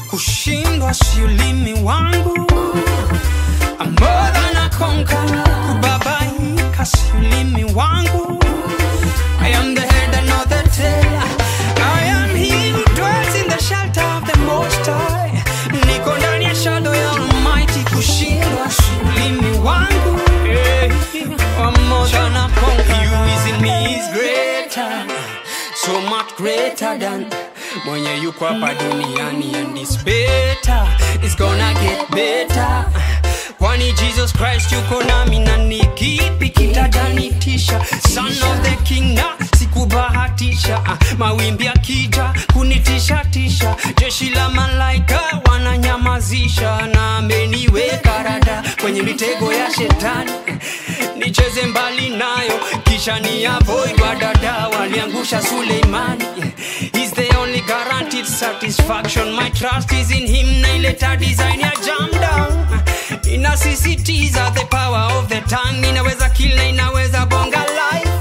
kushindwa si ulimi wangu I'm more than a conqueror kubabaika si ulimi wangu I am the head and not the tail I am he who dwells in the shelter of the most high niko ndani ya shadow ya almighty kushindwa si ulimi wangu hey, I'm more than a conqueror He who is in me is greater so much greater than mwenye yuko hapa duniani and is better it's gonna get better kwani jesus christ yuko nami na ni kipi kitajanitisha son of the king na sikubahatisha ah, mawimbi akija kunitisha tisha jeshi la malaika wananyamazisha na ameniweka rada kwenye mitego ya shetani nicheze mbali nayo kisha ni avoid wadada waliangusha suleimani He's the only guaranteed satisfaction my trust is in him naileta design ya jam down inasisitiza the power of the tongue inaweza kill na inaweza bonga life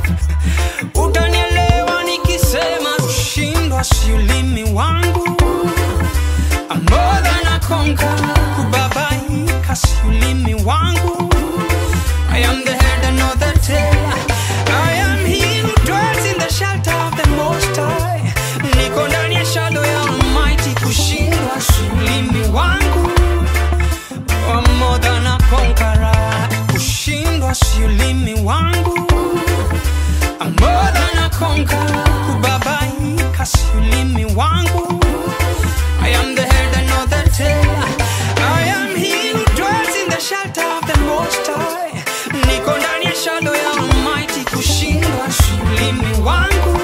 utanielewa nikisema kushindwa si ulimi wangu I'm more than a conqueror kubabaika si ulimi wangu I am the head and not the tail I am he who dwells in the shelter of the most high niko ndani ya shadow ya almighty kushindwa si ulimi wangu I'm more than a conqueror kushindwa si ulimi wangu I'm more than a conqueror kubabaika si ulimi wangu I am the head and not the tail I am he who dwells in the shelter of the most high niko ndani ya shadow ya almighty kushindwa si ulimi wangu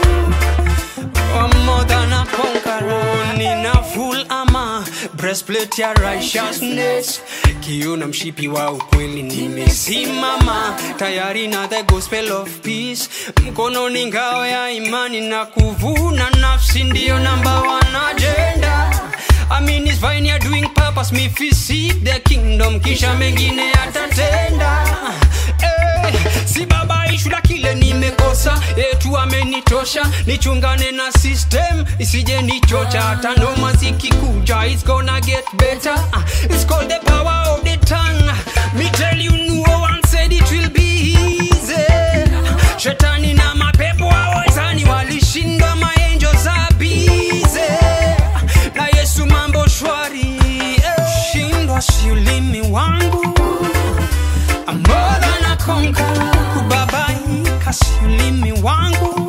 I'm more than a conqueror nina full armor breastplate ya righteousness kiuna mshipi wa ukweli nimesimama tayari na the gospel of peace mkononi ngao ya imani na kuvuna nafsi ndiyo namba one agenda I mean his vine ya doing purpose me fi seek the kingdom kisha mengine atatenda eh, si baba ishu la kile nimekosa yetu amenitosha nichungane na system isije nichocha hata noma zikikuja it's gonna get better Ah, it's called the power of the tongue me tell you no one said it will be easy shetani na mapepo hawezani walishindwa maenjo za bize na yesu mambo shwari eh. shindwa si ulimi wangu I'm more than a conqueror kubabaika si ulimi wangu